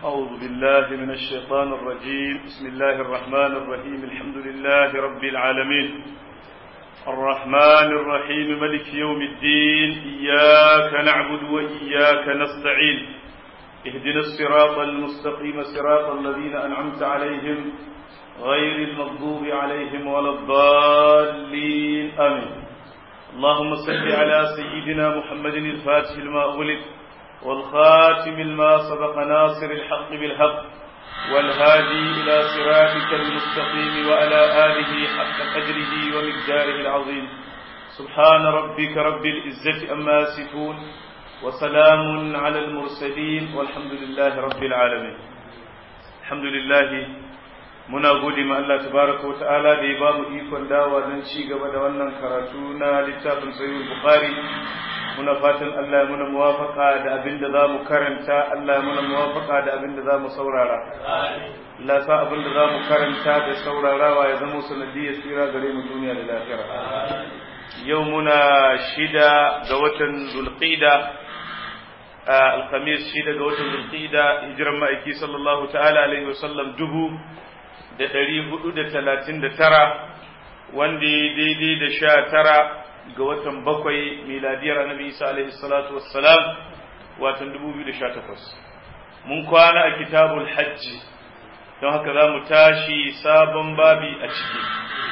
أعوذ بالله من الشيطان الرجيم بسم الله الرحمن الرحيم الحمد لله رب العالمين الرحمن الرحيم ملك يوم الدين إياك نعبد وإياك نستعين اهدنا الصراط المستقيم صراط الذين أنعمت عليهم غير المغضوب عليهم ولا الضالين آمين اللهم صل على سيدنا محمد الفاتح لما أغلق والخاتم لما سبق ناصر الحق بالحق والهادي إلى صراطك المستقيم وعلى آله حق قدره ومقداره العظيم سبحان ربك رب العزة أما يصفون وسلام على المرسلين والحمد لله رب العالمين الحمد لله muna gode ma Allah tabaraka wa ta'ala da ya ba mu ikon dawa don ci gaba da wannan karatu na littafin sahih bukhari muna fatan Allah ya muna muwafaka da abin da za mu karanta Allah ya muna muwafaka da abin da za mu saurara Allah sa abin da za mu karanta da saurarawa ya zama sanadiyar tsira gare mu duniya da lafiya yau muna shida ga watan zulqida alhamis shida ga watan zulqida hijiran ma'aiki sallallahu ta'ala alaihi wasallam dubu da ɗari hudu da talatin da tara wanda ya daidai da sha tara ga watan bakwai miladiyar annabi isa alaihi salatu wassalam watan dubu biyu da sha takwas mun kwana a kitabul hajji don haka za mu tashi sabon babi a ciki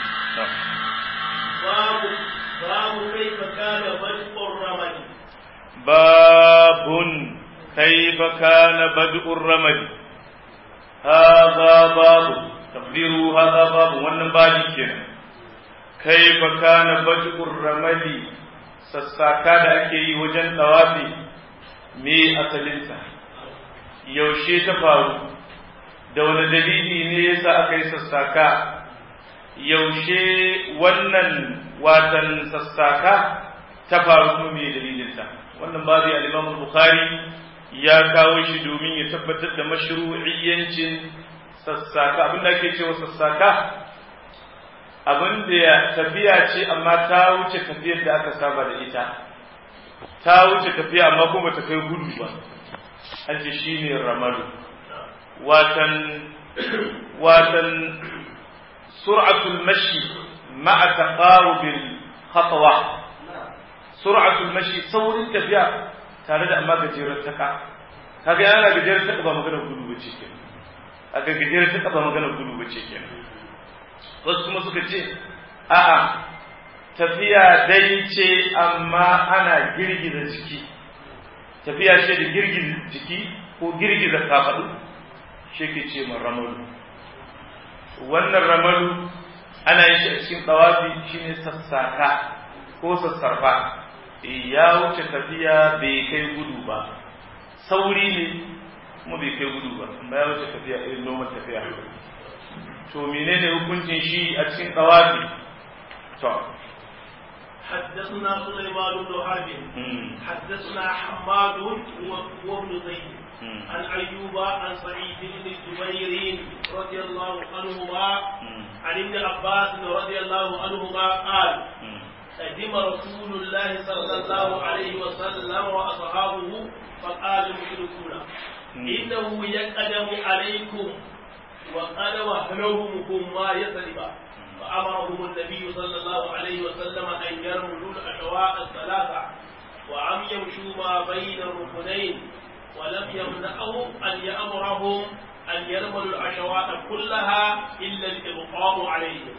babu babu kaifa kana bad'ur ramadi babun kaifa kana bad'ur ramadi hadha babu taqdiru hadha babu wannan babi kenan kaifa kana bad'ur ramadi sassaka da ake yi wajen dawafi me asalinsa yaushe ta faru da wani dalili ne yasa aka yi sassaka yaushe wannan watan sassaka ta faru kuma me dalilinta wannan babu al-Imam Bukhari ya kawo shi domin ya tabbatar da mashru'iyyancin sassaka abin da ake cewa sassaka abin da ya tafiya ce amma ta wuce tafiyar da aka saba da ita ta wuce tafiya amma kuma ta kai gudu ba an ce shine ramalu watan watan sur'atul mashi ma'a taqarubil khatwa sur'atul mashi saurin tafiya tare da amma gajeren taka kaga yana gajeren taka ba magana gudu bace kenan aka gajeren taka ba magana gudu bace kenan wasu kuma suka ce a'a tafiya dai ce amma ana girgiza jiki tafiya ce da girgiza jiki ko girgiza kafaɗu shi ke ce ma ramalu wannan ramalu ana yin shi a cikin tsawafi shine sassaka ko sassarfa ya wuce tafiya bai kai gudu ba sauri ne kuma bai kai gudu ba amma ya wuce tafiya irin noman tafiya to menene hukuncin shi a cikin tsawafi to حدثنا سليمان بن حرب حدثنا حماد وابن زيد عن ايوب عن سعيد بن جبير رضي الله عنهما عن ابن عباس رضي الله عنهما قال قدم رسول الله صلى الله عليه وسلم واصحابه فقال المشركون انه يقدم عليكم وقد وهنوهم ما يسلب فامرهم النبي صلى الله عليه وسلم ان يرملوا الاشواء الثلاثه وان يمشوا ما بين الركنين ولم يمنعهم ان يامرهم ان يرملوا الاشواء كلها الا الابقاء عليهم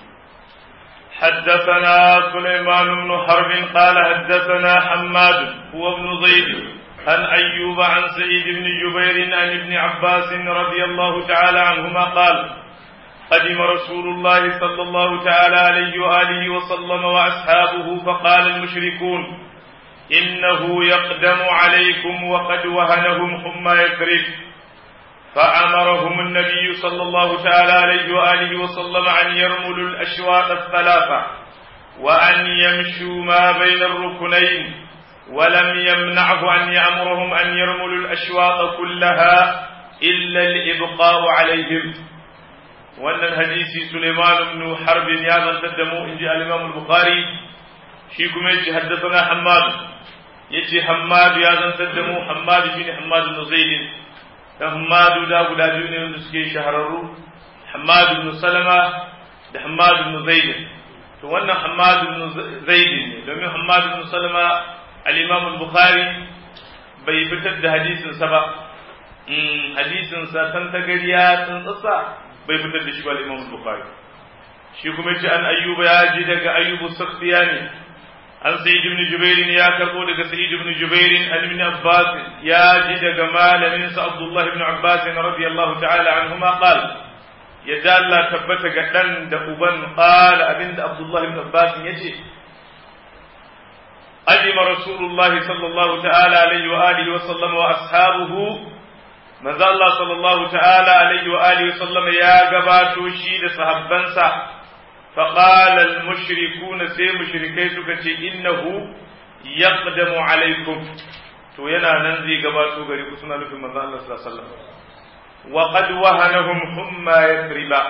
حدثنا سليمان بن حرب قال حدثنا حماد هو ابن زيد عن أيوب عن سعيد بن جبير عن ابن عباس رضي الله تعالى عنهما قال قدم رسول الله صلى الله تعالى عليه وآله وسلم وأصحابه فقال المشركون إنه يقدم عليكم وقد وهنهم حمى يثرب فأمرهم النبي صلى الله تعالى عليه وآله وسلم أن يرملوا الأشواط الثلاثة وأن يمشوا ما بين الركنين ولم يمنعه أن يأمرهم أن يرملوا الأشواط كلها إلا الإبقاء عليهم وأن الحديث سليمان بن حرب يا تدموا إن جاء الإمام البخاري شيكم يجي حدثنا حماد يجي حماد يا تدموا حماد بن حماد بن زيد da Hammadu da guda biyu ne wanda suke shahararru Hammadu ibn Salama da Hammadu ibn Zaid to wannan Hammadu ibn Zaid ne domin Hammadu ibn Salama al-Imam al-Bukhari bai fitar da hadisin sa ba hadisin sa san tagariya san tsatsa bai fitar da shi ba al-Imam al-Bukhari shi kuma ce an ayyuba ya ji daga ayyubu sakhtiyani an sa'id ibn jubair ya karbo daga sa'id ibn jubair an ibn abbas ya ji daga malamin sa abdullah ibn abbas radiyallahu ta'ala anhuma qala yadda Allah tabbata ga dan da uban qala abinda abdullah ibn abbas yace أجم رسول الله صلى الله تعالى عليه وآله وسلم وأصحابه من ذا الله صلى الله تعالى عليه وآله وسلم يا قباتو شيد صحبانسا فقال المشركون سي مشركي سكتي إنه يقدم عليكم to yana nan zai gabato gare ku suna nufin manzo Allah sallallahu alaihi wasallam wa qad wahanahum humma yathriba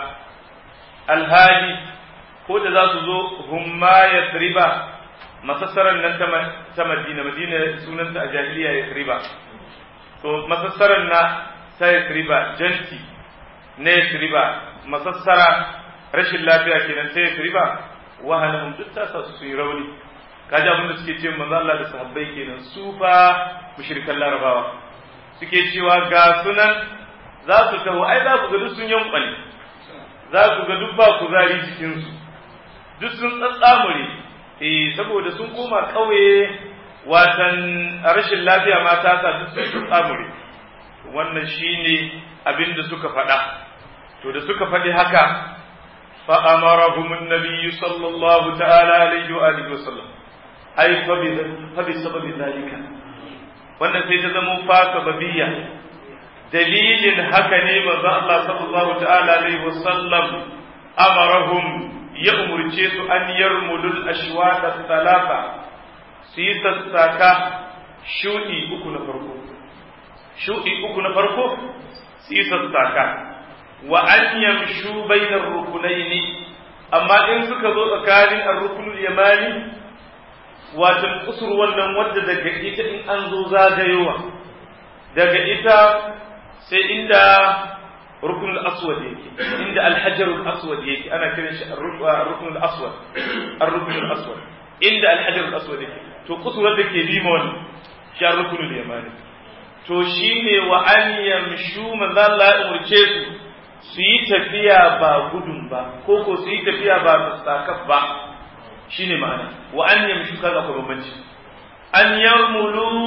alhali ko da za su zo humma yathriba masassaran nan ta Madina Madina sunanta a jahiliya yathriba to masassaran na ta yathriba janti na yathriba masassara rashin lafiya kenan ta yathriba wahanahum duk ta sa su yi rauni kaji abin da suke ce manzo Allah da sahabbai kenan su fa mushrikan larabawa suke cewa ga sunan za su taho ai za ku ga duk sun yankwale za ku ga duk ba kuzari jikin su duk sun tsatsamure eh saboda sun koma kauye watan rashin lafiya ma ta sa duk sun tsatsamure wannan shine abin da suka faɗa to da suka faɗi haka fa amarahum an-nabiy sallallahu ta'ala alaihi wa alihi wa sallam ai fa bi sababi zalika wannan sai ta zama fa sababiyya dalilin haka ne manzo Allah sallallahu ta'ala alaihi wasallam amarahum ya umurce su an yarmulul ashwata talata su yi sassaka shuɗi uku na farko shuɗi uku na farko su yi sassaka wa an yamshu bainar rukunaini amma in suka zo tsakanin ar-rukunul yamani watan kusur wannan wadda daga ita in an zo zagayowa daga ita sai inda rukunul aswad yake inda alhajarul aswad yake ana kiran shi rukunul aswad ar-rukunul aswad inda alhajarul aswad yake to kusurar da ke bima wannan shi rukunul yamani to shine wa an yamshu manzo Allah ya umurce su su yi tafiya ba gudun ba ko ko su yi tafiya ba sakaf ba shine ma'ana wa an yamshu kaga ko bambanci an yarmulu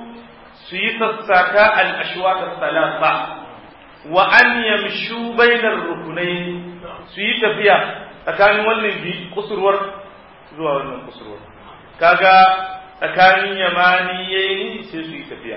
su yi sassaka al ashwat salasa wa an yamshu bainar rukunai su yi tafiya tsakanin wannan bi kusurwar zuwa wannan kusurwar kaga tsakanin yamani yayi sai su yi tafiya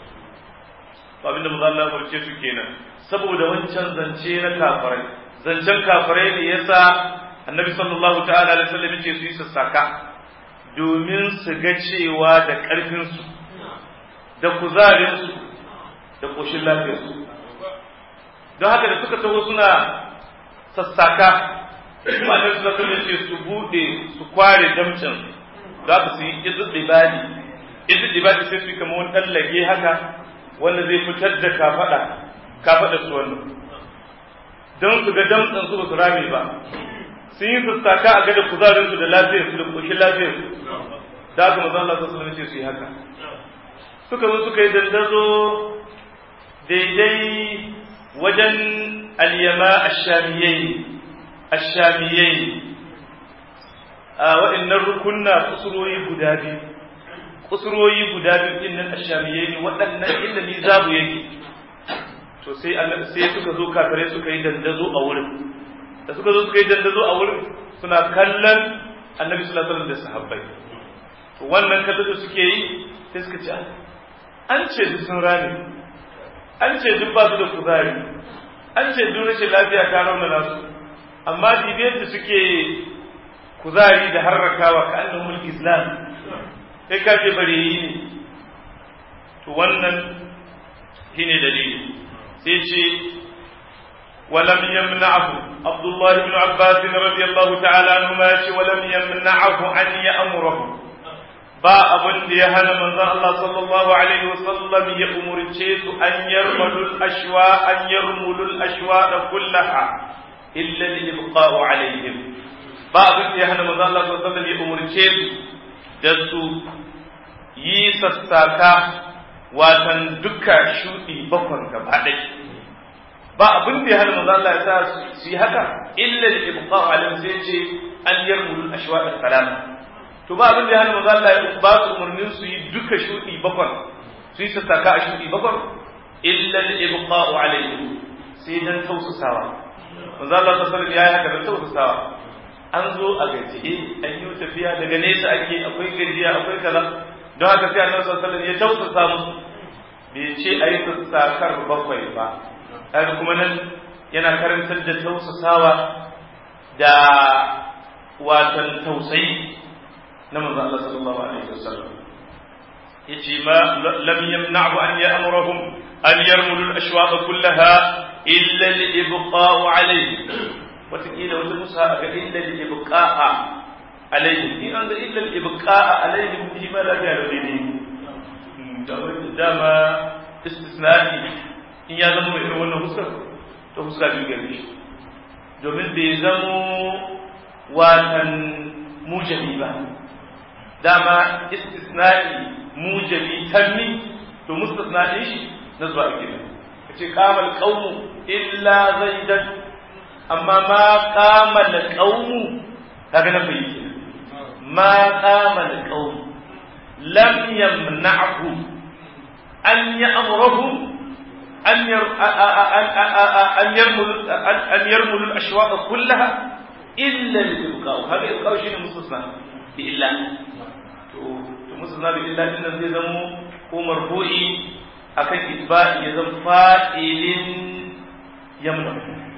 abinda mu Allah barce su kenan saboda wancan zance na kafirai zancen kafirai ne yasa annabi sallallahu ta'ala alaihi wasallam yace su yi sassaka domin su ga cewa da karfin su da kuzarin su da koshin lafiyar su don haka da suka taho suna sassaka kuma annabi sallallahu alaihi wasallam yace su bude su kware damcin za su yi izid ibadi izid ibadi sai su kama wani dan lage haka wanda zai fitar da kafada kafada su wannan don su ga damtsan su ba su rame ba sun yi sassaka a gada kuzarinsu da lafiyarsu da ƙoshin lafiyarsu da aka maza Allah sassu ce su yi haka suka zo suka yi dandazo daidai wajen alyama ashamiyai ashamiyai a waɗannan rukunna kusuroyi guda biyu kusuroyi guda biyu din nan ashamiyai ne waɗannan inda ni zabu yake to sai sai suka zo kafare suka yi dandazo a wurin da suka zo suka yi dandazo a wurin suna kallon annabi sallallahu alaihi wasallam da sahabbai to wannan kallon da suke yi sai suka ce an ce duk sun rame an ce duk ba su da kuzari an ce duk rashin lafiya ta raunana su amma dibiyar da suke kuzari da harrakawa ka annan mulki islam sai ka ce bare yi ne to wannan shine dalili sai ce ولم يمنعه عبد الله بن عباس رضي الله تعالى عنهما ولم يمنعه أن يأمره ba abin da ya hana manzon Allah sallallahu alaihi wasallam ya umurce su an yarmulul ashwa an yarmulul ashwa da kullaha illa li ibqa'u alaihim ba abin da ya hana manzon Allah sallallahu alaihi wasallam ya umurce su da su yi sassaka watan duka shudi bakon gaba ɗaya ba abin da ya hana manzon Allah ya sa su yi haka illa li ibqa'u alaihim sai ce an yarmulul ashwa da salama to ba abin da ya hana manzo Allah ya ba su umarnin su yi duka shudi bakwan su yi sassaka a shudi bakwan illa al-ibqa'u alayhi sai dan tausasawa manzo Allah sallallahu alaihi ya haka dan tausasawa an zo a gaji an yi tafiya daga nesa ake akwai gajiya akwai kaza don haka sai Annabi sallallahu alaihi ya tausasa musu bai ce ayi sassakar bakwai ba kaga kuma nan yana karantar da tausasawa da watan tausayi na manzo Allah sallallahu alaihi wasallam yace ma lam yamna'u an ya'muruhum an yarmulu al-ashwaq kullaha illa al-ibqa'u alayhi watakila wata musa ga illa al-ibqa'a alayhi in an ga illa al-ibqa'a alayhi shi ma da ya ne dama istisna'i in ya zama irin wannan huskar to huska biyu gare shi domin bai zamo watan mujabi ba dama istisna'i mujabi tammi to mustasna din shi na zuwa kenan kace qamal qaumu illa zaidan amma ma qamal qaumu kaga na bai kenan ma qamal qaumu lam yamna'hu an ya'muruhum an yar an yarmul an yarmul al-ashwaq kullaha illa al-ibqa' hada ibqa' shine mustasna bi illa to musu zabi illa din nan zai zamo ko marfu'i akan isba'i ya zama fa'ilin yamna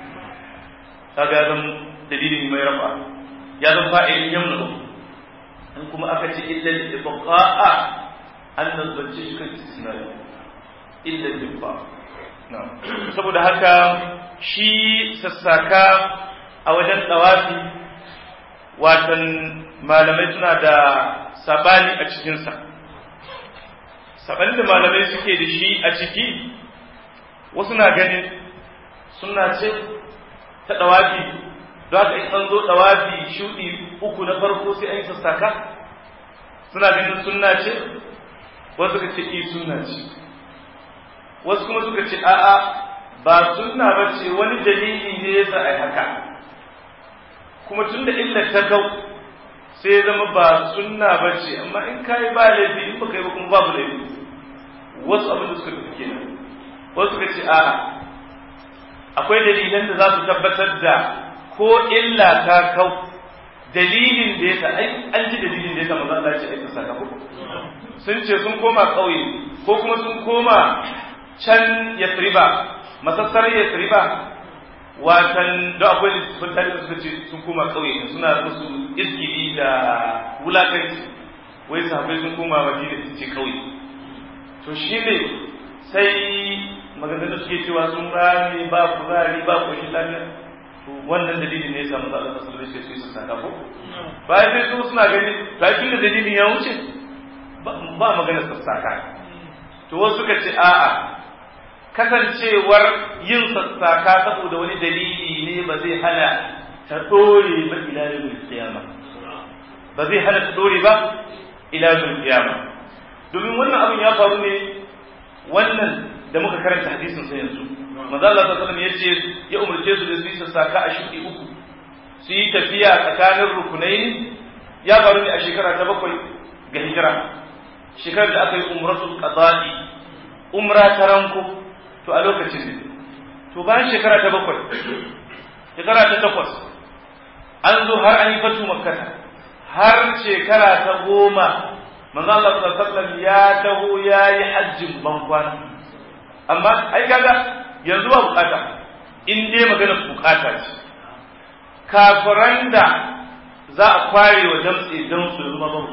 kaga zan dalilin mai rafa ya zama fa'ilin yamna in kuma aka ce illa al-ibqa'a an nazarci shi kan istisnai illa al-ibqa saboda haka shi sassaka a wajen tsawafi watan malamai suna da sabani a cikinsa sabanin da malamai suke da shi a ciki wasu na ganin suna ce ta ɗawafi don haka in an zo ɗawafi shuɗi uku na farko sai an yi sassaka suna ganin sunna ce wasu suka ce i sunna ce wasu kuma suka ce a'a ba sunna ba ce wani dalili ne yasa ai haka kuma tun da illar ta kau sai ya zama ba sunna ba ce amma in kayi ba laifi in baka yi ba kuma babu laifi wasu abin da suka tafi kenan wasu suka ce a'a akwai dalilan da za su tabbatar da ko illa ta kau dalilin da yasa ai an ji dalilin da yasa maza Allah ya ce ai saka ko sun ce sun koma ƙauye ko kuma sun koma can Yathriba masassar Yathriba watan da akwai littattafan tarihi suka ce sun koma ƙauye suna musu izgili da wulakanci wai sahabbai sun koma madina su ce ƙauye to shi ne sai maganganun suke cewa sun rami ba kuzari ba ƙoshin lafiya to wannan dalilin ne ya samu zaɓen ƙasar da shi su saka ko bayan sai su suna gani ba tun da dalilin ya wuce ba magana sassaka to wasu suka ce a'a kasancewar yin sassaka saboda wani dalili ne ba zai hana ta dore ba ila yawmil qiyama ba zai hana ta dore ba ila yawmil qiyama domin wannan abin ya faru ne wannan da muka karanta hadisin sai yanzu manzo Allah sallallahu alaihi yace ya umarce su da su yi sassaka a shudi uku su yi tafiya tsakanin rukunai ya faru ne a shekara ta bakwai ga hijira shekarar da aka yi umratul qada'i umra ta ranko to a lokacin ne to bayan shekara ta bakwai shekara ta takwas an zo har an yi fatu makkata har shekara ta goma manzo Allah sallallahu alaihi ya taho ya yi hajjin bankwana amma ai kaga yanzu ba bukata in dai magana bukata ce kafiran da za a kware wa damtse don su zama babu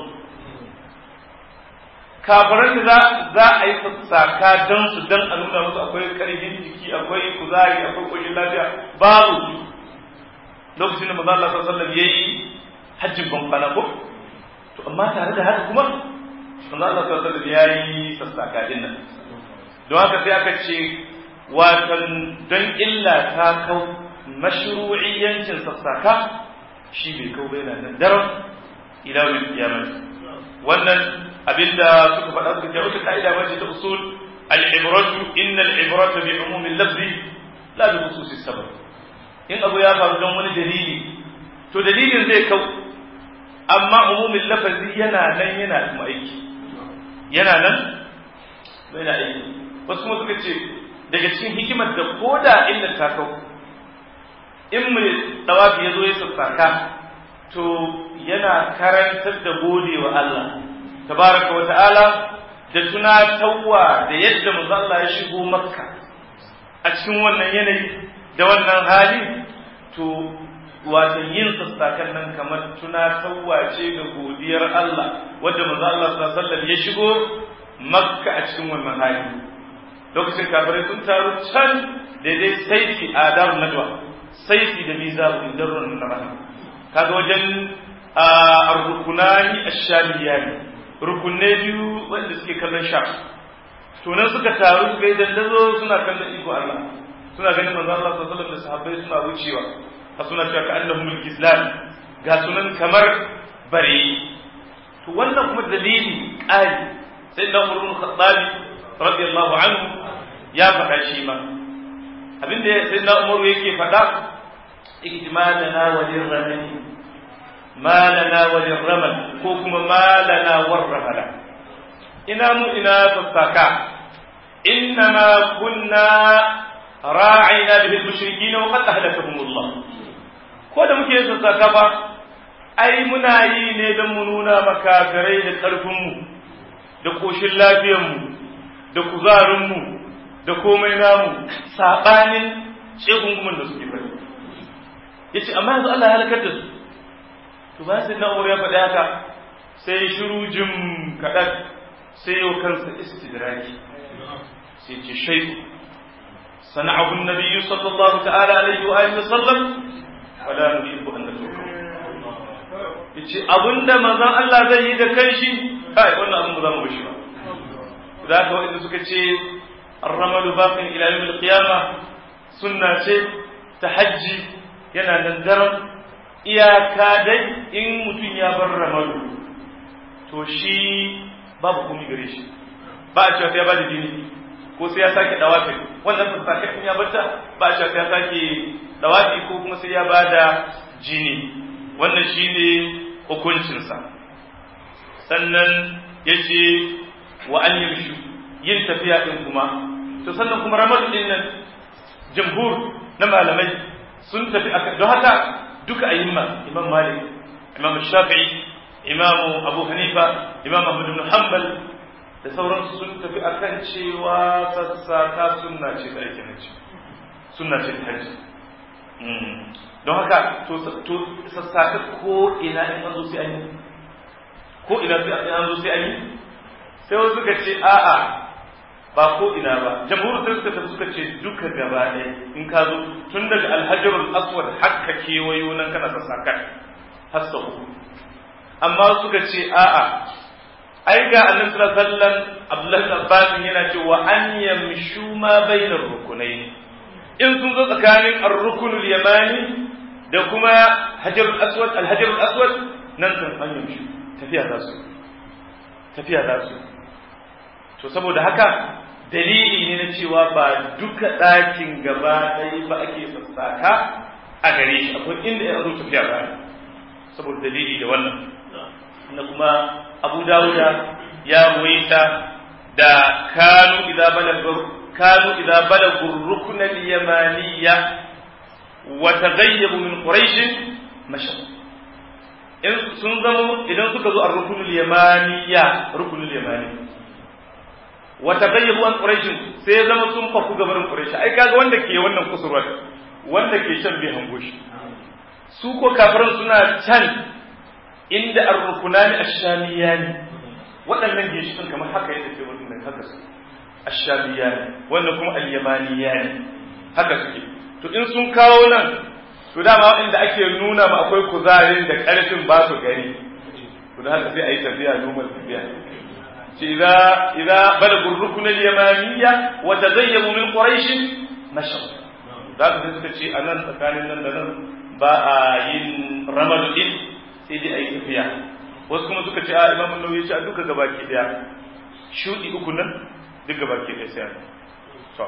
kafiran da za a yi saka don su don a nuna musu akwai karfin jiki akwai kuzari akwai koshin lafiya babu lokacin da maza Allah sallallahu alaihi yayi hajjin ban ko to amma tare da haka kuma manzo Allah sallallahu alaihi ya yi sassaka din nan don haka sai aka ce watan don illa ta kau mashru'iyyancin sassaka shi bai kau bai nan daren ila wani kiyamah wannan abinda suka faɗa suka ce wata ka'ida mace ta usul al-ibratu inna al-ibrata bi umumi al-lafzi la bi khususi sabab in abu ya faru don wani dalili to dalilin zai kau amma umumin lafazi yana nan yana kuma aiki yana nan yana aiki wasu kuma suka ce daga cikin hikimar da koda inda ta kau in mai dawafi ya zo ya sassaka to yana karantar da gode wa Allah tabaraka wa ta'ala da tunatarwa da yadda manzo Allah ya shigo makka a cikin wannan yanayi da wannan hali to wato yin sassakan nan kamar tunatarwa ce ga godiyar Allah wadda manzo Allah sallallahu alaihi wasallam ya shigo makka a cikin wannan hali lokacin kafirai sun taru can daidai saiti adar nadwa saiti da mizabu darrun na rahama kaga wajen ar-rukunani ash-shamiyani rukunne biyu wanda suke kallon sham to nan suka taru suka yi dandazo suna kallon iko Allah suna ganin manzo Allah sallallahu alaihi wasallam da sahabbai suna wucewa a suna cewa ka annahum islam ga sunan kamar bare to wannan kuma dalili ƙari sai da Umar bin Khattab radiyallahu anhu ya faɗa shi ma abinda sai da Umar yake faɗa ijmalana wa lirrahmi ma lana wa lirramal ko kuma ma lana warrahala ina mu ina sassaka إنما كنا راعينا به المشركين وقد أهلكهم الله ko da muke yin sassaka ba ai muna yi ne don mu nuna makafirai da ƙarfinmu da ƙoshin lafiyarmu da kuzarinmu da komai namu saɓanin tsegungumin da suke fari ya ce amma yanzu Allah ya halakar da su to ba sai na ya faɗi haka sai shiru jim kaɗan sai yau kansa istidraki sai ce shaiku sana'ahu nabiyyu sallallahu ta'ala alaihi wa alihi wa sallam wala nuhibbu an natruka yace abinda manzon Allah zai yi da kanshi kai wannan abin ba za mu bashi ba da haka wanda suka ce ar-ramalu baqin ila yawm al-qiyamah sunna ce ta hajji yana nan daren iyaka dai in mutum ya bar ramalu to shi babu komai gare shi ba a cewa sai ya bada jini ko sai ya sake dawafi wannan sassaken in ya bata ba a cewa sai ya sake dawafi ko kuma sai ya bada jini wannan shine hukuncinsa sannan ya ce wa an yamshu yin tafiya din kuma to sannan kuma ramadu din nan jamhur na malamai sun tafi a don haka duka ayyuma imam malik imam shafi'i imam abu hanifa imam ahmad ibn hanbal da sauransu sun tafi akan cewa sassaka sunna ce da aikin hajji sunna ce ta hajji don haka to sassaka ko ina in an zo sai an yi ko ina sai an zo sai an yi sai wasu suka ce a'a ba ko ina ba jamhur sai suka tafi suka ce duka gaba ɗaya in ka zo tun daga alhajarul aswad hakka kewayo nan kana sassaka har sau amma suka ce a'a ai ga annabi sallallahu alaihi wasallam Abdullahi Abbas yana cewa an yamshu ma bainar rukunai in sun zo tsakanin ar-rukunul yamani da kuma hajarul aswad al-hajarul aswad nan kan an yamshu tafiya za su tafiya za su to saboda haka dalili ne na cewa ba duka ɗakin gaba ɗaya ba ake sassaka a gare shi akwai inda ya zo tafiya ba saboda dalili da wannan na kuma abu dawuda ya ruwaita da kanu idza balagu kanu idza balagu rukn al-yamaniyya wa taghayyabu min quraish masha in sun zama idan suka zo ar-rukn al-yamaniyya rukn al-yamani wa taghayyabu an quraish sai zama sun faku gabarin quraish ai kaga wanda ke wannan kusurwar wanda ke can bai hango shi su ko kafiran suna can inda ar-rukunani ash-shamiyani waɗannan ginshiƙin kamar haka yadda ke wannan haka su ash-shamiyani wannan kuma al-yamaniyani haka suke to in sun kawo nan to dama inda ake nuna ma akwai kuzarin da ƙarfin ba su gani to da haka sai a yi tafiya normal tafiya إذا إذا بلغوا الركن اليمانية وتزينوا من قريش مشوا ذاك suka ce a nan tsakanin nan da nan ba a yin ramadu din sai dai a yi tafiya wasu kuma suka ce a imam nawawi ce a duka gabaki daya shudi uku nan duk gabaki daya sai to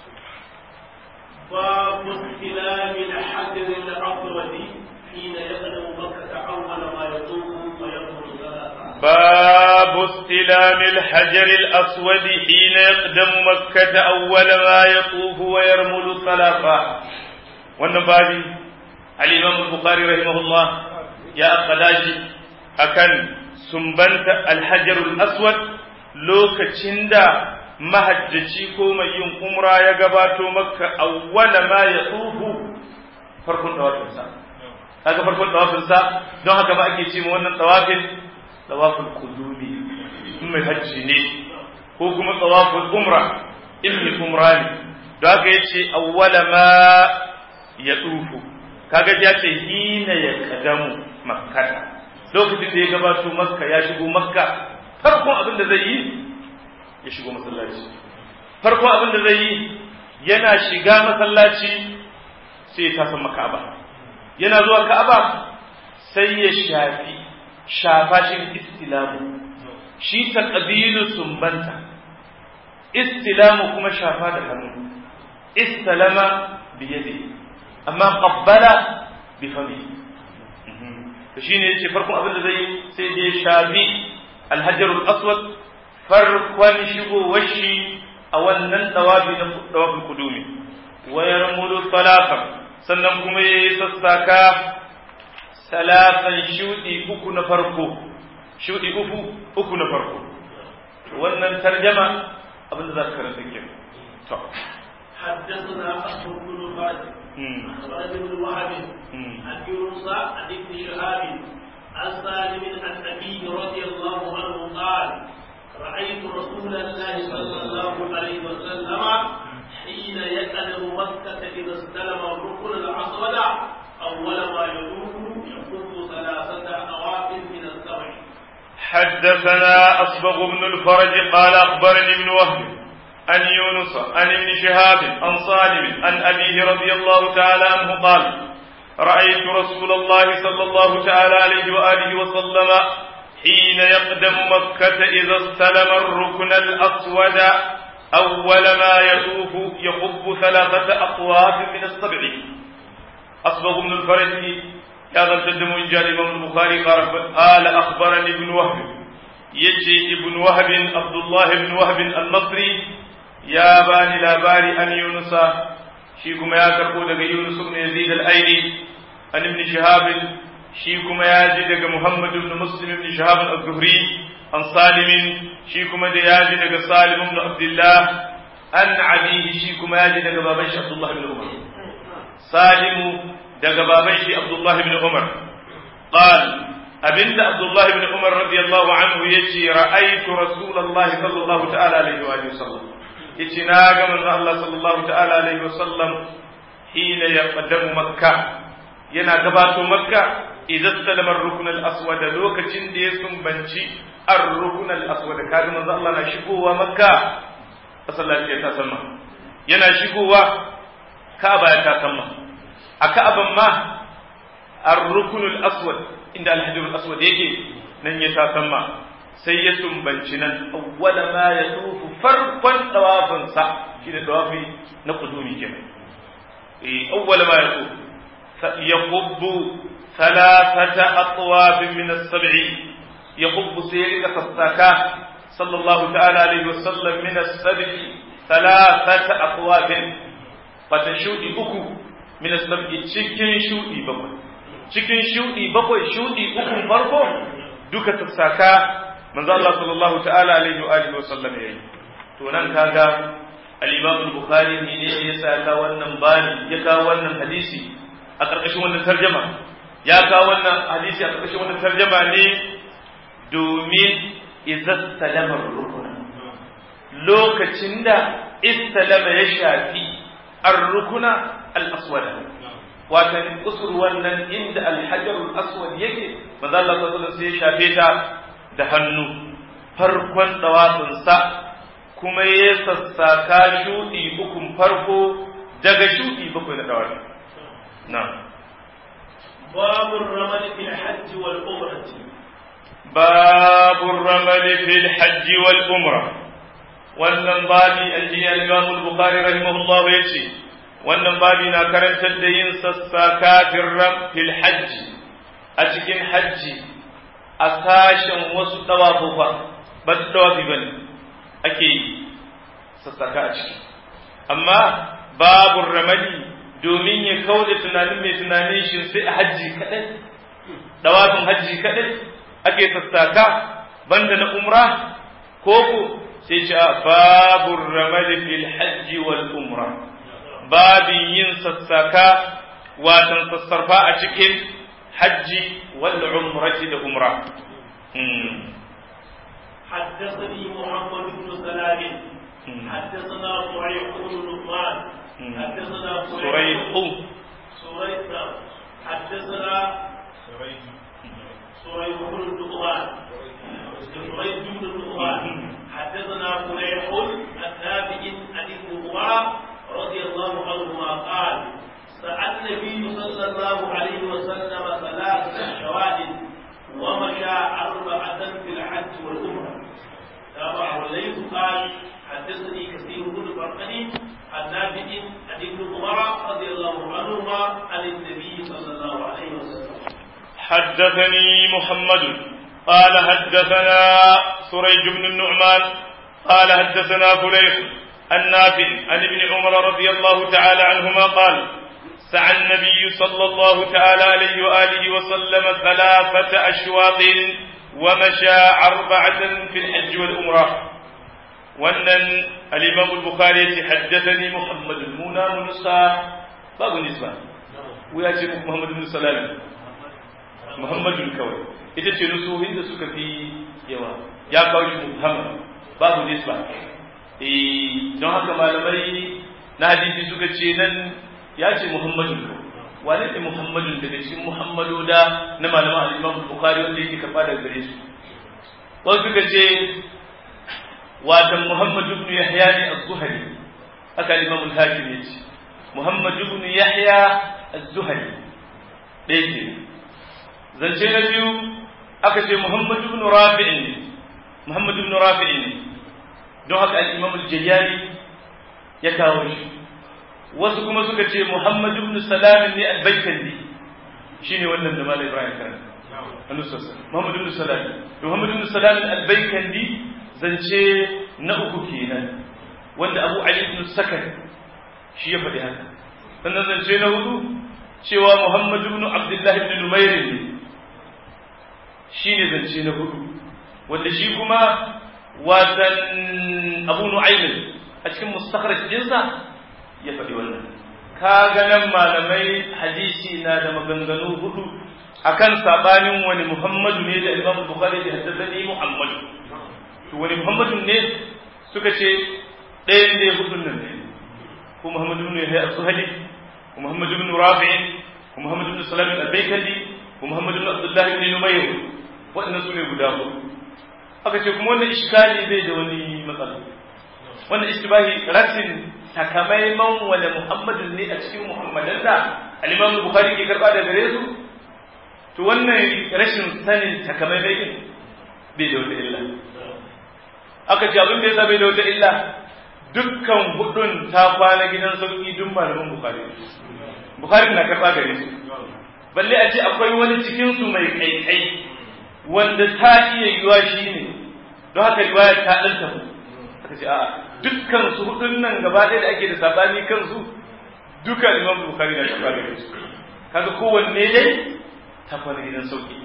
باب استلام الحجر الأسود حين يقدم مكة أول ما يطوف ويخرج ثلاثة باب استلام الحجر الأسود حين يقدم مكة أول ما يطوف ويرمل ثلاثة والنبابي الإمام البخاري رحمه الله يا أخلاجي أكن سنبنت الحجر الأسود lokacin da mahajjaci ko mai yin umra ya gabato makka awwala ma ya tsufu farkon tawafinsa kaga farkon tawafinsa don haka ba ake ce ma wannan tawafin tawaful qudumi in mai hajji ne ko kuma tawaful umra in mai umra ne don haka yace awwala ma ya tsufu kaga ya ce hina ya kadamu makkata lokacin da ya gabato makka ya shigo makka farkon abin da zai yi ya shigo masallaci farkon abin da zai yi yana shiga masallaci sai ya tasan maka'aba yana zuwa ka'aba sai ya shafi shafa shi istilamu shi ta ƙabilu sumbanta istilamu kuma shafa da hannu istalama biyade amma qabbala bi fami to shine yace farkon abin da zai sai ya shafi alhajarul aswad farkon shigowar shi a wannan dawafi na dawafin kudumi wa yarmudu talafan sannan kuma yayi sassaka salatan shudi uku na farko shudi uku uku na farko wannan tarjama abin da za ka karanta ke to حدثنا أحمد بن خالد أخبرنا ابن وهب عن يونس عن ابن شهاب عن سالم عن أبيه رضي الله عنه قال رأيت رسول الله صلى الله عليه وسلم حين يقدم مكة إذا استلم الركن الأسود أول ما يدوم يقوم ثلاثة أواف من السبع حدثنا أصبغ بن الفرج قال أخبرني ابن وهب عن يونس عن ابن شهاب عن صالم عن أبيه رضي الله تعالى عنه قال رأيت رسول الله صلى الله تعالى عليه وآله وسلم حين يقدم مكة إذا استلم الركن الأسود أول ما يطوف يخب ثلاثة أطواف من السبع أصبغ من الفرج هذا التدم إن جاء الإمام البخاري قال أخبرني ابن وهب يجي ابن وهب عبد الله بن وهب المصري يا باني لا باري أن يونس شيكم يا كربو يونس بن يزيد الأيلي عن ابن شهاب شيكم يا جي محمد بن مسلم بن شهاب الزهري عن سالم شيكم يا جي سالم بن عبد الله عن عليه شيكم يا جي بابا عبد الله بن عمر سالم daga baban shi Abdullah ibn Umar qal abinda Abdullah ibn Umar radiyallahu anhu yace ra'aytu Rasulullah sallallahu ta'ala alaihi wa sallam yace na ga manzo Allah sallallahu ta'ala alaihi wa sallam hina yaqdamu makka yana gabato makka idan salama ar-rukn al-aswad lokacin da ya sumbanci ar-rukn al-aswad kaga manzo Allah na shigowa makka masallaci ya tasamma yana shigowa Ka'aba ya tasamma a ka'aban ma ar-rukunul aswad inda al-hajarul aswad yake nan ya tasamma sai ya tumbanci nan awwala ma ya tufu farkon dawafin sa shine dawafi na kudumi kenan eh awwala ma ya tufu yaqubbu thalathata atwaf min as-sab'i yaqubbu sayyidika fasaka sallallahu ta'ala alaihi wasallam min as-sab'i thalathata atwaf fatashudi uku min sab'i cikin shudi bakwai cikin shudi bakwai shudi uku farko duka tafsaka manzo Allah sallallahu ta'ala alaihi wa alihi wa sallam yayi to nan kaga al-Imam al-Bukhari ne ne ya saka wannan bani ya kawo wannan hadisi a karkashin wannan tarjuma ya kawo wannan hadisi a karkashin wannan tarjuma ne domin idza salama rukun lokacin da istalama ya shafi ar-rukuna al-aswada watan kusur wannan inda al-hajar al-aswad yake manzo Allah sallallahu alaihi wasallam sai ya shafe ta da hannu farkon dawafinsa kuma ya sassaka shuɗi ukun farko daga shuɗi bakwai na dawafi na باب الرمل في الحج والعمرة باب الرمل في الحج والعمرة wannan babi an ji al-Imam al-Bukhari rahimahullah ya ce wannan babi na karantar da yin sassaka fil hajji a cikin hajji a sashen wasu dawafufa ba su dawafi bane ake yi sassaka a ciki amma babu ramadi domin ya kauda tunanin mai tunanin shi sai a hajji kadai dawafin hajji kadai ake sassaka banda na umra ko ko sai ce babu ramadi fil hajji wal umra babin yin sassaka watan sassarfa a cikin hajji wal umrati da umra حدثني محمد بن سلام حدثنا صريح بن نعمان حدثنا صريح صريح حدثنا صريح بن نعمان صريح بن نعمان حدثنا فليح التابع عن ابن عمر رضي الله عنهما قال سأل النبي صلى الله عليه وسلم ثلاث شواد ومشى أربعة في الحج والعمرة تابعه الليث قال حدثني كثير بن فرقني عن نافع عن ابن عمر رضي الله عنهما عن النبي صلى الله عليه وسلم حدثني محمد قال حدثنا سريج بن النعمان قال حدثنا فليح النافع عن ابن عمر رضي الله تعالى عنهما قال سعى النبي صلى الله تعالى عليه وآله وسلم ثلاثة أشواط ومشى أربعة في الحج والأمرة wannan al-Imam al-Bukhari yace haddathani Muhammad al-Muna Musa babu nisba wuya ce Muhammad bin Salam Muhammadun kawai ita ce nusuhin da suka fi yawa ya kawo shi Muhammad babu nisba eh don haka malamai na hadisi suka ce nan ya ce Muhammadun kawai wane ne Muhammadun daga cikin Muhammadu da na malaman al-Imam al-Bukhari wanda yake karba daga gare su wasu suka ce watan Muhammad ibn Yahya ne az-Zuhri haka Imam al-Hakim ya ce Muhammad ibn Yahya az-Zuhri ɗaya ke zance na biyu aka ce Muhammad ibn Rafi' ne Muhammad ibn Rafi' ne don haka al-Imam al-Jayyari ya kawo shi wasu kuma suka ce Muhammad ibn Salam ne al-Baykandi shine wannan da Malam Ibrahim karanta Muhammad ibn Salam Muhammad ibn Salam al-Baykandi zance na uku kenan wanda abu ali ibn sakan shi ya faɗi haka sannan zance na hudu cewa muhammad ibn abdullahi ibn numair ne shi ne zance na hudu wanda shi kuma watan abu nu'aymin a cikin mustakhraj dinsa ya faɗi wannan ka ganan malamai hadisi na da maganganu hudu akan sabanin wani muhammadu ne da imam bukhari da haddathani muhammadu to wani muhammadun ne suka ce ɗayan ne hudun nan ne ko muhammadu ne ya suhali ko muhammadu bin rafi'in ko muhammadu bin salam al-baykali ko muhammadu bin abdullah ibn numayr waɗannan su ne guda hudu aka ce kuma wannan iskali bai da wani matsala wannan istibahi ratin takamaiman wani muhammadun ne a cikin muhammadan da al-imam bukhari ke karba da gare su to wannan rashin sanin takamaimai din bai da wata illa aka ce abin da ya bai da wata illa dukkan hudun ta kwana gidan sauki duk malaman bukari bukari na karɓa gare su balle a ce akwai wani cikin su mai kaikai wanda ta iya yiwa shi ne don haka riwaya ta ɗan tafi aka ce a'a dukkan su hudun nan gaba ɗaya da ake da sabani kansu duka imam bukari na karɓa gare su kaga kowanne dai ta kwana gidan sauki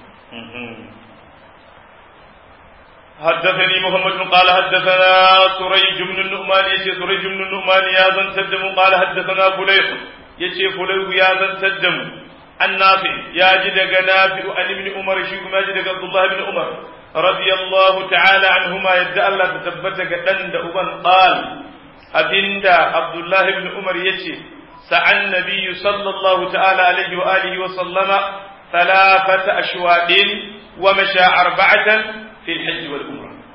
حدثني محمد قال حدثنا سريج بن النعمان يشي سريج بن النعمان يا زن تدم قال حدثنا فليح يشي فليح يا زن تدم النافع يا جدك نافع عن ابن عمر شيخ ما جدك عبد الله بن عمر رضي الله تعالى عنهما يدعى الله تثبتك دند أبن قال أبندا عبد الله بن عمر يشي سعى النبي صلى الله تعالى عليه وآله وسلم ثلاثة أشواط ومشى أربعة في الحج والعمرة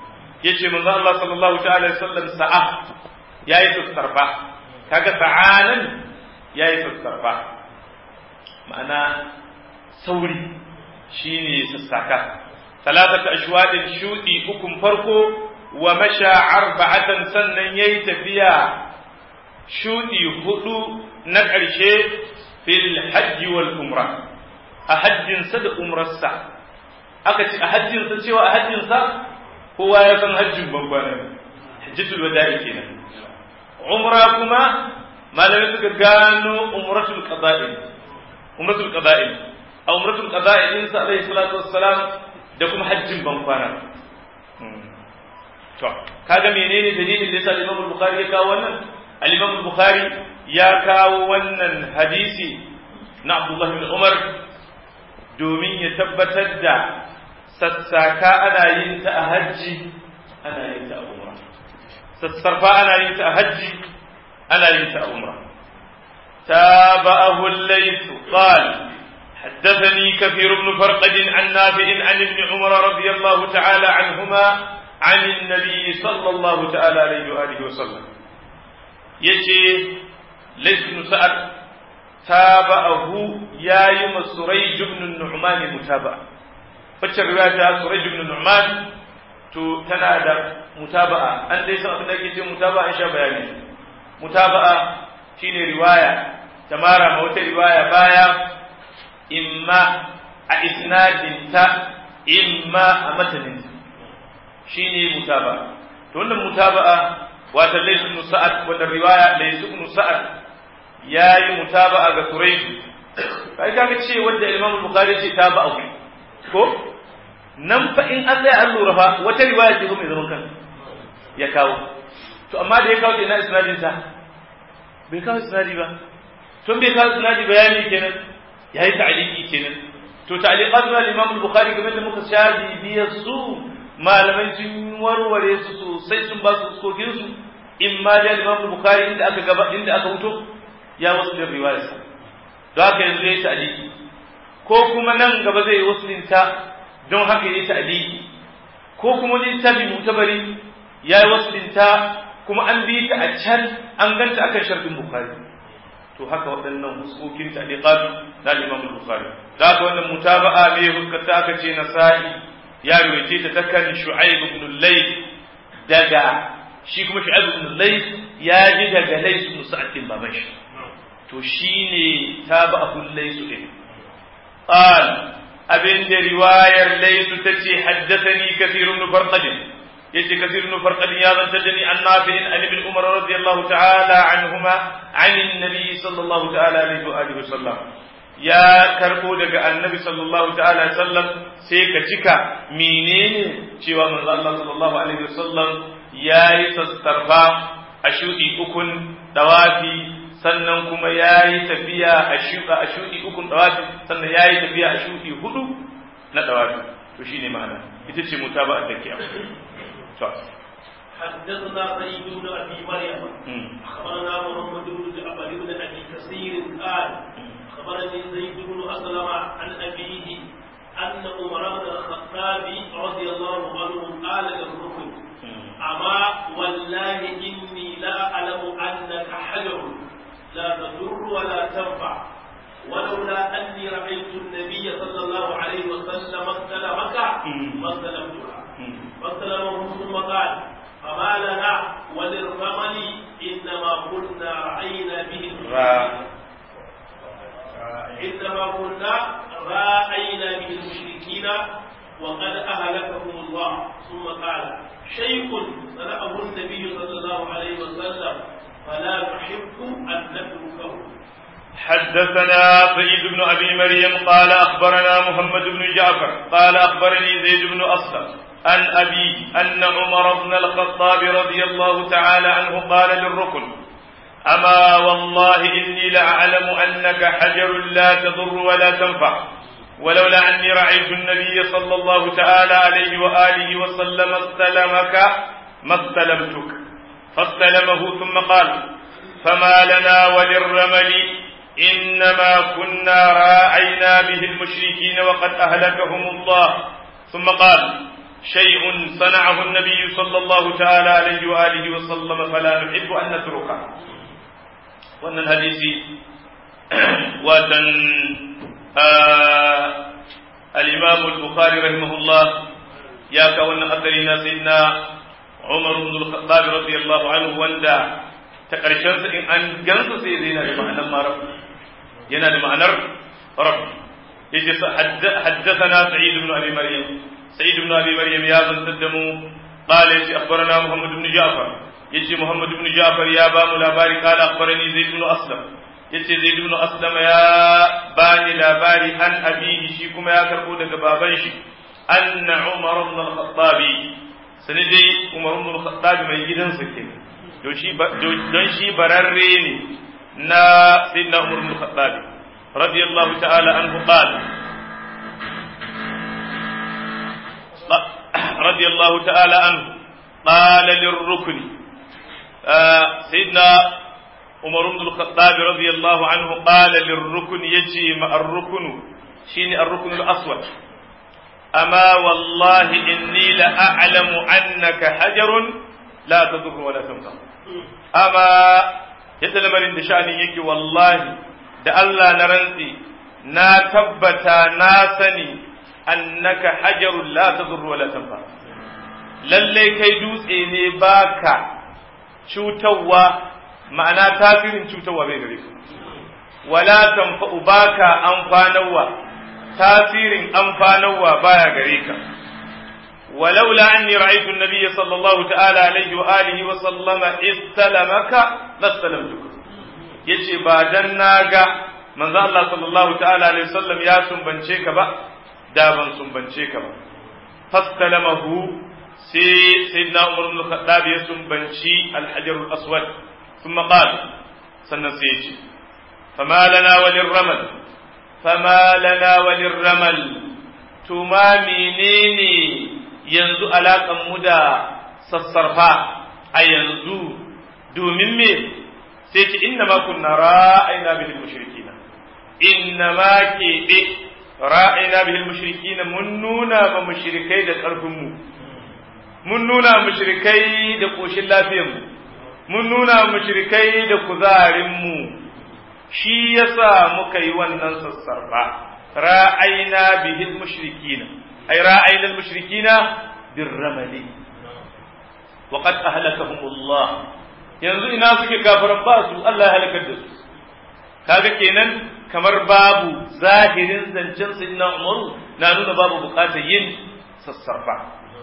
yace manzo Allah sallallahu ta'ala sallam sa'a yayi sassarfa kaga sa'anan yayi sassarfa ma'ana sauri shine sassaka salatata ashwadin shudi ukun farko wa masha arba'atan sannan yayi tafiya shudi hudu na ƙarshe fil hajji wal umra a hajjinsa da umrarsa aka ce a hajjinsa cewa a hajjinsa kowa ya san hajjin bambana hajjatul wada'i kenan umra kuma malamai suka gano umratul qada'i umratul qada'i a umratul qada'i din sa alaihi salatu wassalam da kuma hajjin bankwana to kaga menene dalilin da yasa Imam Bukhari ya kawo wannan al-Imam Bukhari ya kawo wannan hadisi na Abdullah bin Umar domin ya tabbatar da sassaka ana yin ta a hajji ana yin ta a umra sassarfa ana yin ta a hajji ana yin ta a umra تابعه الليث قال حدثني كثير بن فرقد عن نافع عن ابن عمر رضي الله تعالى عنهما عن النبي صلى الله تعالى عليه وآله وسلم يجي ليث بن سعد تابعه يا يم سريج بن النعمان متابعة فكر رواية سريج بن النعمان تو تنادى متابعة أن ليس أبن ake ce mutaba'a sha bayani mutaba'a shine riwaya ta mara ma wata riwaya baya imma a isnadinta imma a mataninta shine mutaba'a to wannan mutaba'a wata laysu ibn sa'ad wannan riwaya laysu ibn sa'ad yayi mutaba'a ga Quraysh kai kaga ce wanda Imam Bukhari ce taba'a ko nan fa in an tsaya an lura fa wata riwaya ce ko mai zaman kanta ya kawo to amma da ya kawo ina isnadin sa bai kawo isnadi ba tun bai kawo isnadi bayani kenan yayi ta'liqi kenan to ta'liqat na Imam Bukhari kamar da muka shaji biyar su malamai sun warware su sosai sun ba su sokin su in ma da Imam Bukhari inda aka gaba inda aka wuto ya wasu da riwayar sa don haka yanzu yayi ta'liqi ko kuma nan gaba zai wasulinta don haka yayi ta'liqi ko kuma littafi mutabari yayi wasulinta kuma an bi ta a can an ganta akan sharɗin Bukhari to haka waɗannan huskokin ta'liqat na Imam Bukhari da haka wannan mutaba'a me huskata aka ce Nasa'i ya ruwace ta takan Shu'aib ibn Layth daga shi kuma Shu'aib ibn Layth ya ji daga Layth ibn Sa'd bin baban shi to shine taba'a Layth din qal abin da riwayar Layth tace haddathani kathir ibn Farqad يجي كثير من فرق يا تجني عن نافع عن ابن عمر رضي الله تعالى عنهما عن النبي صلى الله تعالى عليه وآله وسلم ya karbo daga annabi sallallahu ta'ala sallam sai ka cika menene cewa manzo Allah sallallahu alaihi wasallam yayi sassarfa a shudi ukun dawafi sannan kuma yayi tafiya a shuka a shudi ukun dawafi sannan yayi tafiya a shudi hudu na dawafi to shine ma'ana ita ce mutaba'a da ke حدثنا سعيد بن ابي مريم اخبرنا محمد بن جعفر بن ابي كثير قال اخبرني زيد بن اسلم عن ابيه ان عمر بن الخطاب رضي الله عنه قال للركن اما والله اني لا اعلم انك حجر لا تضر ولا تنفع ولولا اني رايت النبي صلى الله عليه وسلم استلمك ما استلمتها فاستلمه ثم قال فما لنا وللرمل انما كنا راينا به انما كنا راينا به المشركين وقد اهلكهم الله ثم قال شيء صنعه النبي صلى الله عليه وسلم فلا نحب ان نتركه حدثنا سيد بن ابي مريم قال اخبرنا محمد بن جعفر قال اخبرني زيد بن اسلم عن أبي أن عمر بن الخطاب رضي الله تعالى عنه قال للركن أما والله إني لأعلم أنك حجر لا تضر ولا تنفع ولولا أني رأيت النبي صلى الله تعالى عليه وآله وسلم استلمك ما استلمتك فاستلمه ثم قال فما لنا وللرمل إنما كنا راعينا به المشركين وقد أهلكهم الله ثم قال شيء صنعه النبي صلى الله تعالى عليه وآله وسلم فلا نحب أن نتركه وأن الحديث وأن آه الإمام البخاري رحمه الله يا كون أثرنا سيدنا عمر بن الخطاب رضي الله عنه وندا تقرشن إن أن جنس سيدنا بمعنى ما رب ينا بمعنى رب يجي حدثنا سعيد بن أبي مريم سعيد بن أبي مريم يا من تدموا قال يجي أخبرنا محمد بن جعفر يجي محمد بن جعفر يا بام لاباري قال أخبرني زيد بن أسلم yace zai ibn aslama ya bani labari an abihi shi kuma ya karbo daga baban shi anna umar ibn al-khattab sani dai umar ibn al-khattab mai gidansa ke don shi don shi bararre ne na sayyidina umar ibn al-khattab radiyallahu ta'ala anhu qala radiyallahu ta'ala anhu qala lirrukni sayyidina عمر بن الخطاب رضي الله عنه قال للركن يجي مع الركن شيني الركن الأسود أما والله إني لأعلم أنك حجر لا تضر ولا تنفع أما يتلم من شأني يكي والله da Allah na rantsi na tabbata na sani annaka hajarun la tadurru wa la tanfa lalle kai dutse ne baka cutarwa ma'ana tasirin cutarwa bai gare ka wala tanfa'u baka amfanarwa tasirin amfanarwa baya gare ka ولولا أني رأيت النبي صلى الله تعالى عليه وآله وسلم استلمك لاستلمتك yace ba dan naga manzo Allah sallallahu ta'ala alaihi wasallam ya sumbance ka ba da ban sumbance ka ba fastalamahu sai sayyidina Umar ibn Khattab ya sumbanci al-hajar al-aswad ثم قال سنسيج فما لنا وللرمل فما لنا وللرمل تما منيني ينزو علاقا مدى سسرفا أي ينزو دومين مي سيتي إنما كنا رائنا به المشركين إنما كي رائنا به المشركين من نونا بمشركي دا كرفمو من نونا مشركي دا قوش الله فيهم mun nuna mushrikai da kuzarinmu shi yasa muka yi wannan sassarfa ra'ayna bihil mushrikina ay ra'ayna al-mushrikina birramali wa qad ahlakahum Allah yanzu ina suke kafiran ba su Allah ya halakar da su kaga kenan kamar babu zahirin zancen sayyidina Umaru na nuna babu bukatar yin sassarfa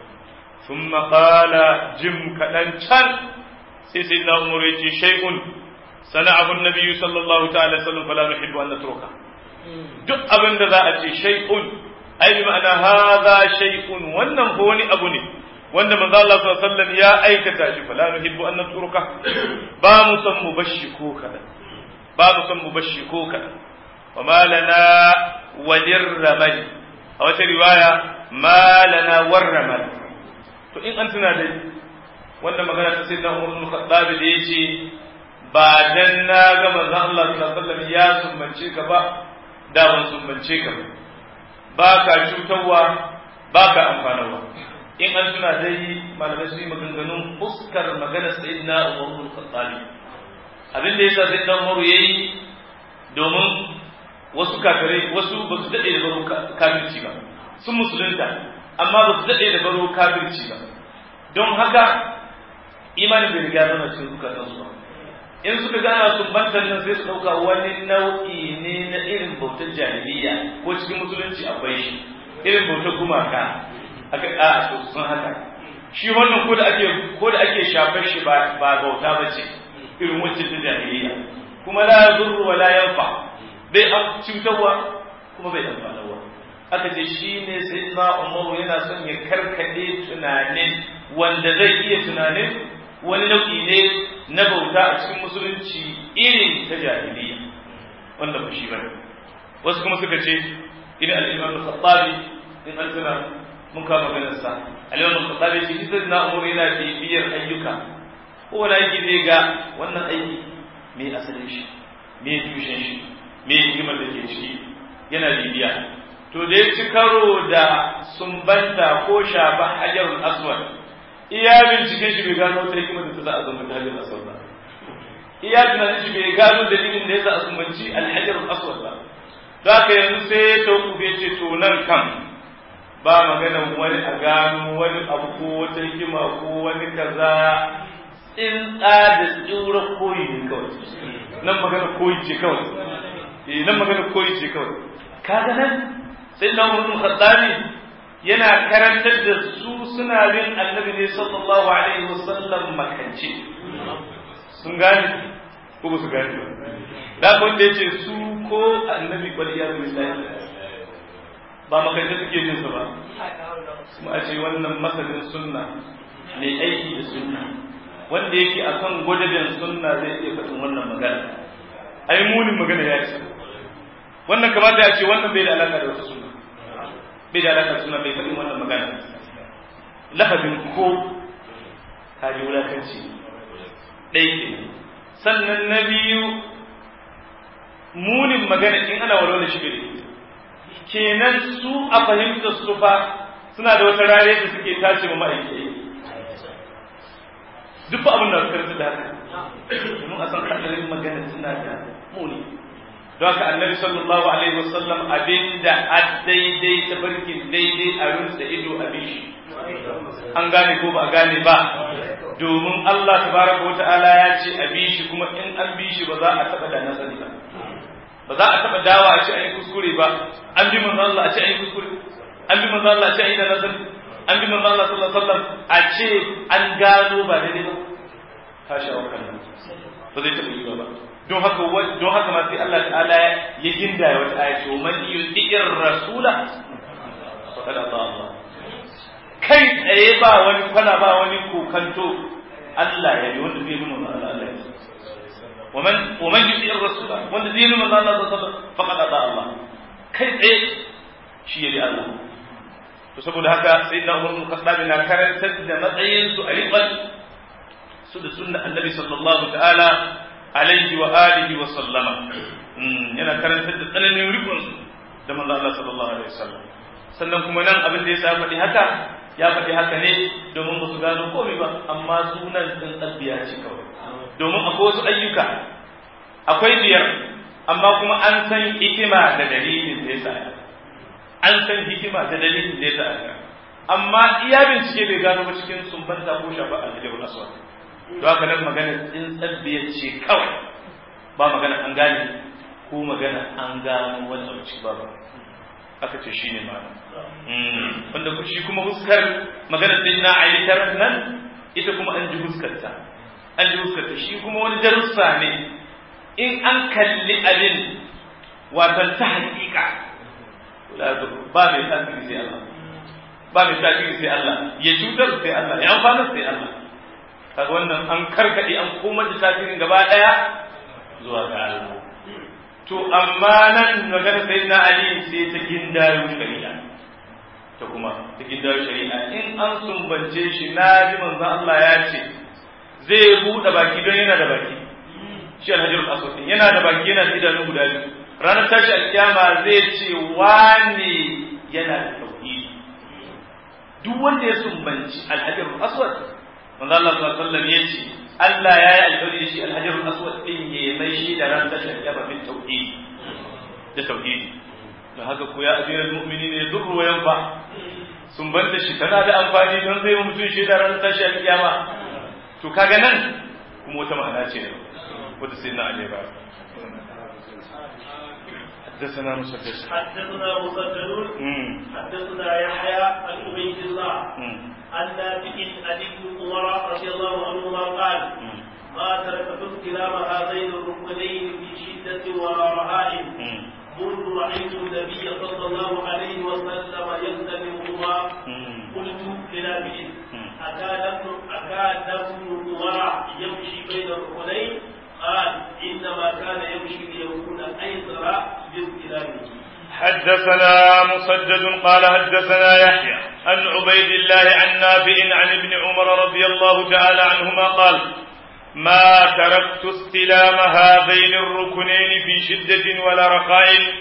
ثم قال جم كدن can sai sai na umaru ya ce shay'un sana'ahu nabiyyu sallallahu ta'ala sallam fala nuhibbu an natruka duk abin da za a ce shay'un ai bi ma'ana hadha shay'un wannan ko wani abu ne wanda manzo Allah sallallahu alaihi wasallam ya aikata shi fala nuhibbu an natruka ba mu san mu bashi ko kada ba mu san mu bashi ko kada wa ma lana walir ramal a wata riwaya ma lana warramal to in an tuna dai wanda magana ta sayyidina Umar bin Khattab da yace ba dan na ga manzo Allah sallallahu alaihi wasallam ya sumbance ka ba da ban sumbance ka ba ba ka cutarwa ba ka amfanarwa in an tuna dai malamai su yi maganganun fuskar magana sayyidina Umar bin Khattab abin da yasa sayyidina Umar yayi domin wasu kafirai wasu ba su dade da baro kafirci ba sun musulunta amma ba su dade da baro kafirci ba don haka imanin bai riga zama cikin zukatansu ba in suka gana sumbantar nan sai su ɗauka wani nau'i ne na irin bautar jahiliya ko cikin musulunci akwai shi irin bautar gumaka aka a to sun haka shi wannan ko da ake ko da ake shafar shi ba ba bauta ba ce irin wacce ta jahiliya kuma la yadurru wa la yanfa bai an cutarwa kuma bai amfanarwa aka ce shi ne sai na umaru yana son ya karkade tunanin wanda zai iya tunanin wani nau'i ne na bauta a cikin musulunci irin ta jahiliya wanda ba shi bane wasu kuma suka ce idan al-imam al-khattabi in an tuna mun kama maganar sa al-imam al-khattabi shi ita na umar yana bibiyar ayyuka ko wani aiki zai ga wannan aiki me asalin shi me tushen shi me hikimar da ke ciki yana bibiya to da ya ci karo da sumbanta ko shafa hajarul aswad iya binciken shi bai gano wata hikimar da ta za a sumbanta hajarul aswad ba iya tunanin shi bai gano dalilin da ya sa a sumbanci alhajarul aswad ba za ka yanzu sai ya tauku ya ce to nan kan ba maganan wani a gano wani abu ko wata hikima ko wani kaza in da tsura koyi ne kawai nan magana koyi ce kawai eh nan magana koyi ce kawai kaga nan sai na wurin khattabi yana karantar da su suna bin annabi ne sallallahu alaihi wasallam makance sun gane ko ba su gane ba da wanda yace su ko annabi kwal iyadu billahi ba makance suke jin sa ba kuma a ce wannan masanin sunna mai aiki da sunna wanda yake akan gwadaben sunna zai iya faɗin wannan magana ai munin magana ya ce wannan kamata ya ce wannan bai da alaka da wata sunna bai da alaka da sunna bai faɗin wannan magana lafazin ko kaji wulakanci ɗaya ke sannan na biyu munin magana in ana walwala shi bai kenan su a fahimtar su fa suna da wata rare da suke tace ma ma'aikata duk abin da suka da haka domin a san hadarin magana suna da muni don haka annabi sallallahu alaihi wasallam abinda a daidai ta barkin daidai a rinsa ido a bishi an gane ko ba a gane ba domin Allah tabaraka wa ta'ala ya ce a bishi kuma in an bishi ba za a taba da nasari ba ba za a taba dawa a ce an yi kuskure ba an bi manzo Allah a ce an yi kuskure an bi manzo Allah a ce an yi da nasari an bi manzo Allah sallallahu alaihi wasallam a ce an gano ba daidai ba ka sha wa kallon ba zai taɓa yi ba don haka don haka ma sai Allah ta'ala ya ginda ya wata aya ce man yudi'ir rasula faqad ata Allah kai tsaye ba wani kwana ba wani kokanto Allah ya yi wanda zai yi manzo Allah Allah ya ومن ومن يطيع الرسول wanda zai yi manzo Allah sallallahu alaihi wasallam faqad ata Allah kai tsaye shi ya Allah to saboda haka sai na umar khattab na karantar da matsayin su a riƙon su da sunna annabi sallallahu ta'ala alaihi wa alihi wa sallama yana karantar da tsananin riƙon su da manzo Allah sallallahu alaihi wasallam sannan kuma nan abin da ya sa faɗi haka ya faɗi haka ne domin ba su gano komai ba amma sunan din tsabbiya ce kawai domin akwai wasu ayyuka akwai biyar amma kuma an san hikima da dalilin da ya sa an san hikima da dalilin da ya sa aka amma iya bincike bai gano ba cikin sumbanta ko shafa alhajjabul aswad to haka nan magana in tsabbiya ce kawai ba magana an gane ko magana an gano wani abu ci ba aka ce shine ma wanda shi kuma huskar magana din na ayyukan nan ita kuma an ji huskarta an ji huskarta shi kuma wani darussa ne in an kalli abin watan ta hakika ba mai tasiri sai Allah ba mai tasiri sai Allah ya cutar sai Allah ya amfana sai Allah kaga wannan an karkade an koma da tasirin gaba daya zuwa ga Allah to amma nan magana sai na Ali sai ta gindayo shari'a ta kuma ta gindayo shari'a in an sumbance shi na ji manzo Allah ya ce zai buɗe baki don yana da baki shi alhajarul aswad yana da baki yana da idanu guda biyu ranar tashi alkiyama zai ce wane yana da tauhidi duk wanda ya sumbanci alhajarul aswad manzo Allah sallallahu alaihi wasallam ya ce Allah ya yi alƙawari da shi alhajarul aswad din ya mai shi da ran tashi alkiyama bin tauhidi da tauhidi don haka ko ya abiral mu'minin ya durru wa yanfa sumbanta shi tana da amfani don zai mutum shi da ran tashi alkiyama to kaga nan kuma wata ma'ana ce wata sai na aleba حدثنا مسدد حدثنا مسدد حدثنا يحيى عن عبيد الله عن نافع عن ابن عمر رضي الله عنهما قال ما تركت استلام هذين الركنين في شدة ولا رعاء منذ رأيت النبي صلى الله عليه وسلم يستلمهما قلت لنافع أكاد أكاد ابن عمر يمشي بين الركنين قال إنما كان يمشي ليكون أيسر باستلامه حدثنا مسدد قال حدثنا يحيى عن عبيد الله عن نافع عن ابن عمر رضي الله تعالى عنهما قال ما تركت استلام هذين الركنين في شدة ولا رخاء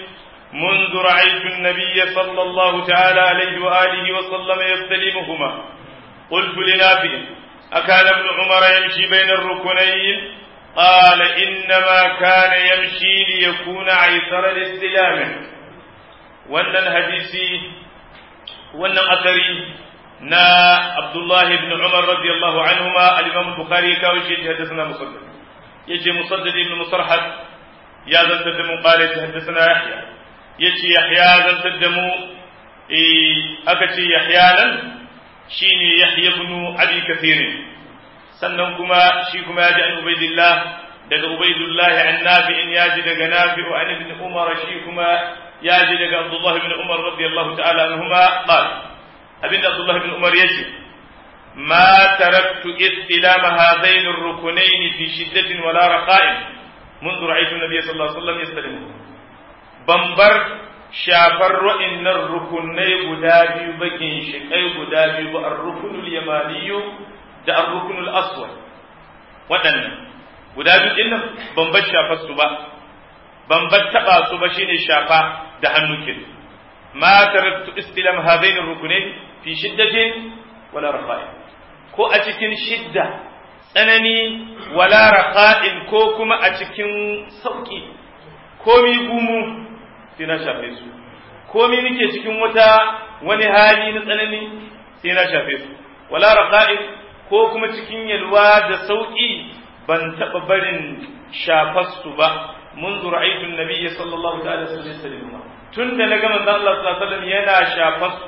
منذ رأيت النبي صلى الله تعالى عليه وآله وسلم يستلمهما قلت لنافع أكان ابن عمر يمشي بين الركنين قال إنما كان يمشي ليكون عيسر الاستلام وأن الحديث وأن أثري نا عبد الله بن عمر رضي الله عنهما الإمام البخاري كاوشي حدثنا مصدد يجي مصدد بن مصرحد يا زلت قال حدثنا يحيى يجي يحيى زلت إيه أكتي يحيى لن shine Yahya ibn Abi Kathir sannan kuma shi kuma yaji an Ubaidillah daga Ubaidullah an Nafi'in yaji daga Nafi'u an ibn Umar shi kuma yaji daga Abdullah ibn Umar radiyallahu ta'ala anhuma qala abinda Abdullah ibn Umar yace ما تركت استلام هذين الركنين في شدة ولا رخاء منذ رأيت النبي صلى الله عليه وسلم يستلمه بمبر shafar wa'innan rukunai guda biyu bakin shikai guda biyu ba ar-rukunul yamaniyu da ar-rukunul aswad waɗannan guda biyu din nan ban bar shafar su ba ban bar taba su ba shine shafa da hannu kin ma taraktu istilam hadain ar-rukunain fi shiddatin wala rafa'in ko a cikin shidda tsanani wala raqa'in ko kuma a cikin sauki komi gumu sai na shafe su komi nake cikin wata wani hali na tsanani sai na shafe su wala raqa'in ko kuma cikin yalwa da sauki ban taba barin shafar su ba منذ رأيت النبي صلى الله عليه وسلم تند نجا من الله صلى الله عليه وسلم ينا شافست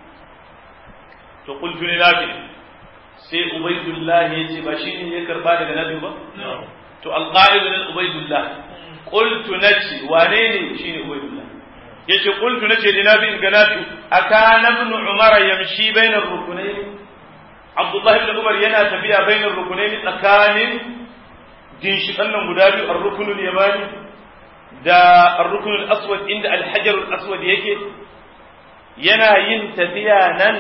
فقلت لنافع سي عبيد الله يجي بشين يكربا daga nabi ba to alqa'il lil ubaydullah qultu naci wane ne shine ubaydullah yace qultu nace da nabi ga nafi akana ibn umar yamshi bayna ar-rukunayn abdullah ibn umar yana tafiya bayna ar-rukunayn tsakanin ginshikan nan guda biyu ar-rukunul yamani da ar-rukunul aswad inda al-hajar al-aswad yake yana yin tafiya nan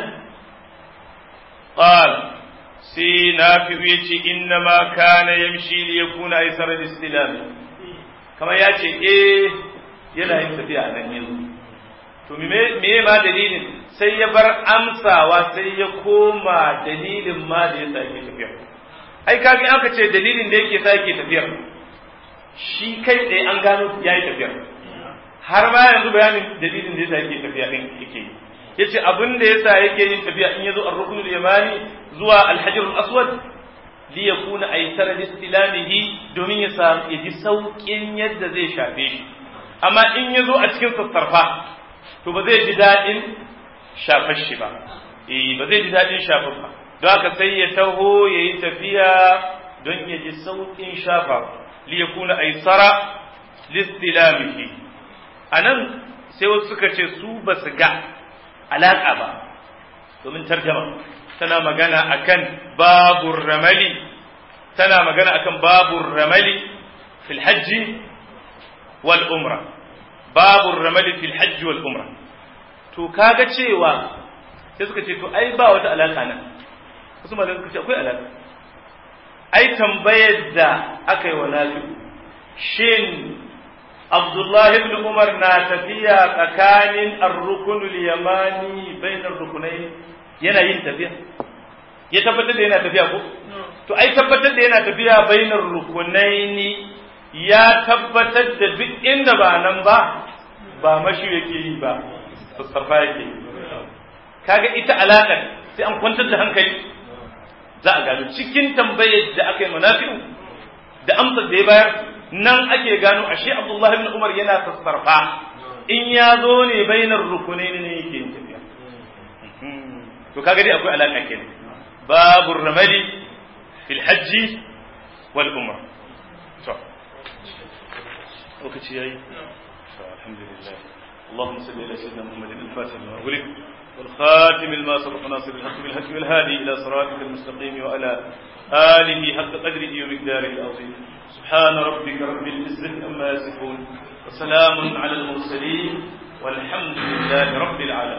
qal sai nafi yace inna ma kana yamshi li yakuna aysar al-istilam kamar yace eh yana yin tafiya nan yanzu to me me ma dalilin sai ya bar amsawa sai ya koma dalilin ma da ya sake tafiya ai kaga aka ce dalilin da yake sake tafiyar shi kai tsaye an gano yayi tafiyar har ma yanzu bayanin dalilin da yasa yake tafiya din yake yi yace abin da yasa yake yin tafiya in yazo ar-ruknul yamani zuwa al-hajar al-aswad li yakuna aysar istilamihi domin ya sa ya ji saukin yadda zai shafe shi amma in yazo a cikin sassarfa to ba zai ji dadin shafar shi ba eh ba zai ji dadin shafar ba don haka sai ya taho ya yi tafiya don ya ji sauƙin shafa li ya kuna aisara listilamihi a nan sai wasu suka ce su ba su ga alaƙa ba domin tarjama tana magana akan babur ramali tana magana akan babur ramali fil hajji wal umra babur ramali fil hajji wal umra to kaga cewa sai suka ce to ai ba wata alaƙa nan wasu malamai suka ce akwai alaƙa ai tambayar da aka yi wa nafi shin abdullahi ibn umar na tafiya tsakanin ar-rukunul yamani bainar rukunai yana yin tafiya ya tabbatar da yana tafiya ko to ai tabbatar da yana tafiya bainar rukunaini ya tabbatar da duk inda ba nan ba ba mashi yake yi ba sassarfa yake yi kaga ita alaƙar sai an kwantar da hankali za a gano cikin tambayar da aka yi munafi'u da amsar da ya bayar nan ake gano ashe Abdullahi ibn Umar yana sassarfa in ya zo ne bainar rukunai ne yake yin tafiya to kaga dai akwai alaka kenan babu ramali fil hajji wal umra to lokaci yayi alhamdulillah اللهم صل على سيدنا محمد الفاتح لما أغلق والخاتم لما سبق ناصر الحق بالحق والهادي إلى صراطك المستقيم وعلى آله حق قدره ومقداره العظيم سبحان ربك رب العزة أما يصفون وسلام على المرسلين والحمد لله رب العالمين